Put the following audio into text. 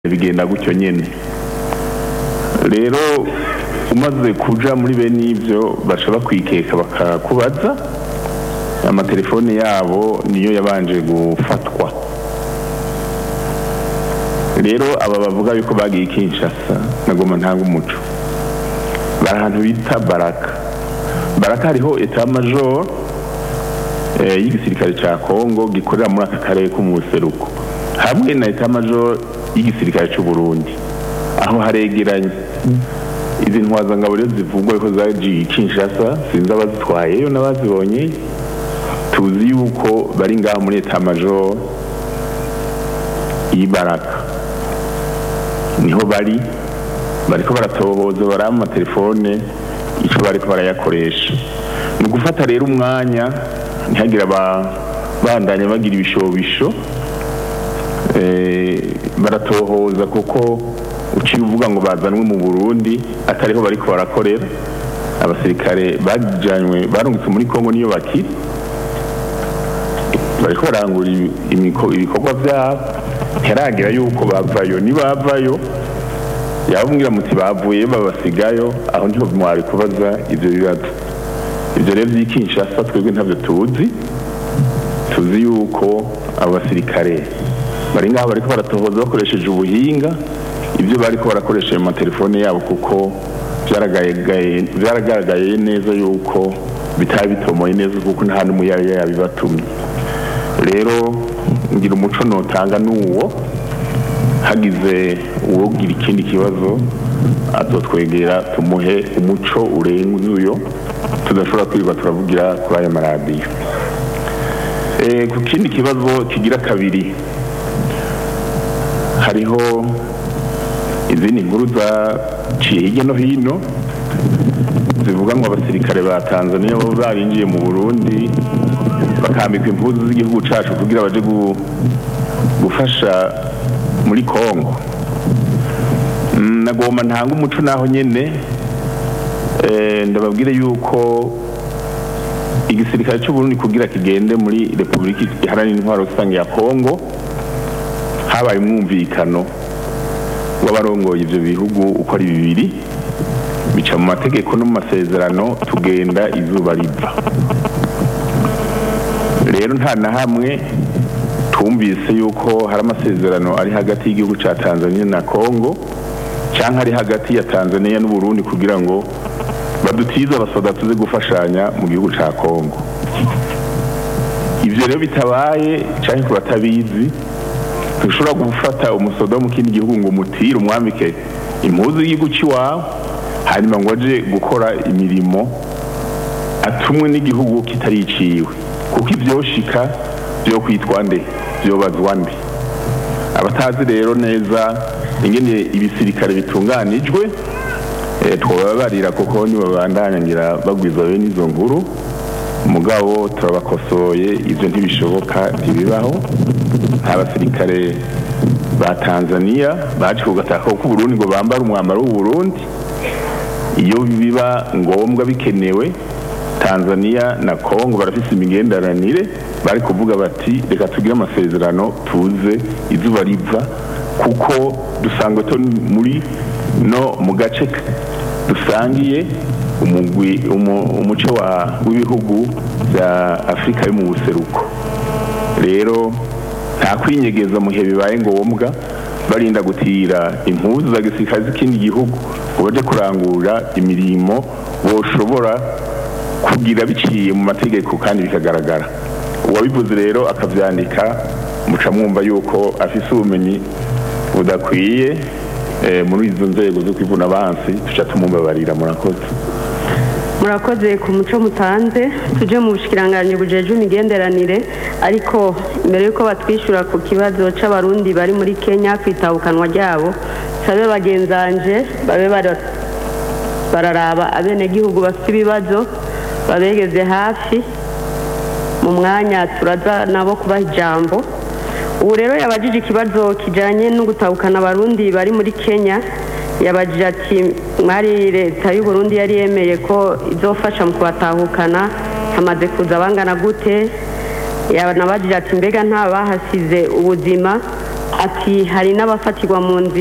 bigenda gutyo nyene rero umaze kuja muri bene ivyo baca bakwikeka bakakubaza amatelefone yabo niyo yabanje gufatwa rero aba bavuga yuko bagiye Kinshasa nagoma ntanga umuco bari ahantu bita baraka baraka hariho etat major eh, y'igisirikare ca Kongo gikorera muri aka karere ko mu buseruko hamwe na etat major y'igisirikare c'u Burundi aho haregeranye izi ntwazangabo rero zivugwa ko zagiye Kinshasa sinzi abazitwayeyo n'abazibonye tuzi yuko bari ngaho muri etat major y'ibaraka niho bari bariko baratohoza bari amatelefone ico bariko barayakoresha ni ugufata rero umwanya ntihagire abandanya bagira ibishobisho eh, baratohoza kuko uciye uvuga ngo bazanwe mu Burundi atariho bariko barakorera abasirikare bajanywe barungitse muri Kongo niyo bakiri bariko barangura imiko- ibikorwa vyabo ntiharagira yuko bavayo nibavayo yababwira muti bavuye babasigayo aho niho mwari kubaza ivyo bibazo ivyo rero vy'i Kinshasa twebwe ntavyo tuzi tuzi yuko abo basirikare bari ngaho bariko baratohoza bakoresheje ubuhinga ibyo bariko barakoresha mu matelefone yabo kuko vyaragaragaye vyaragaragaye neza yuko bitari bitomoye neza kuko nta n'umwe yari yabibatumye rero ngira umuco notanga n'uwo hagize uwogira ikindi kibazo azotwegera tumuhe umuco urenze uyo tudashobora kwirirwa turavugira kuri aya maradiyo Eh, ku kindi kibazo kigira kabiri hariho izindi nkuru zaciye hirya no hino zivuga ngo abasirikare ba tanzania bo barinjiye mu burundi bakambikwa impuzu z'igihugu cacu kugira baje gu- gufasha muri kongo Mm, nagomba ntanga umuco naho nyene eh, ndababwire yuko igisirikare c'uburundi kugira kigende muri repubulika iharanira intwaro rusange ya kongo habaye umwumvikano w'abarongoye ivyo bihugu uko ari bibiri bica mu mategeko no mu masezerano tugenda izuba riva rero nta na hamwe twumvise yuko hari amasezerano ari hagati y'igihugu ca tanzania na kongo canke ari hagati ya tanzania n'uburundi kugira ngo badutize abasoda tuze gufashanya mu gihugu ca kongo ivyo rero bitabaye canke ku batabizi ntushobora gufata umusoda wo mu kindi gihugu ngo umutire umwambike impuzu y'igihugu c'iwawe hanyuma ngo aje gukora imirimo atumwe n'igihugu kitariciwe kuko ivyoshika vyo kwitwa nde vyobazwa nde abatazi rero neza ingene ibisirikare bitunganijwe eh, twobabarira kuko nibabandanya ngira bagwiza bene izo nkuru mugabo turabakosoye ivyo ntibishoboka ntibibaho nta basirikare ba tanzania baje kugataka ko uburundi ngo bambare umwambaro w'uburundi iyo biba ngombwa bikenewe tanzania na kongo barafise imigenderanire bari kuvuga bati reka tugire amasezerano tuze izuba riva kuko dusangwe to muri no mu gace k- dusangiye umugwi umu- umuco wa- w'ibihugu bya afurika yo mu buseruko rero nta kwinyegeza mu gihe bibaye ngombwa barinda gutira impuzu za gisirikare z'ikindi gihugu ngo baje kurangura imirimo boshobora kugira biciye mu mategeko kandi bikagaragara uwabivuze rero akavyandika muca mwumva yuko afise ubumenyi budakwiye eh, muri izo nzego zo kwivuna abansi tuca tumumbabarira murakoze murakoze ku muco mutanze tuje mu bushikiranganji bujejwe imigenderanire ariko mbere yuko batwishyura ku kibazo c'abarundi bari muri kenya kwitabukanwa ryabo sabe bagenzanje babe bara- bararaba abenegihugu bafite ibibazo babegeze hafi mu mwanya turaza nabo kubaha ijambo ubu rero yabajije ikibazo kijanye no gutahukana abarundi bari muri kenya yabajije ati mwari leta y'u Burundi yari yemeye ko izofasha mu kubatahukana hamaze kuza bangana gute yanabajije ati mbega nta bahasize ubuzima ati hari n'abafatirwa mu nzira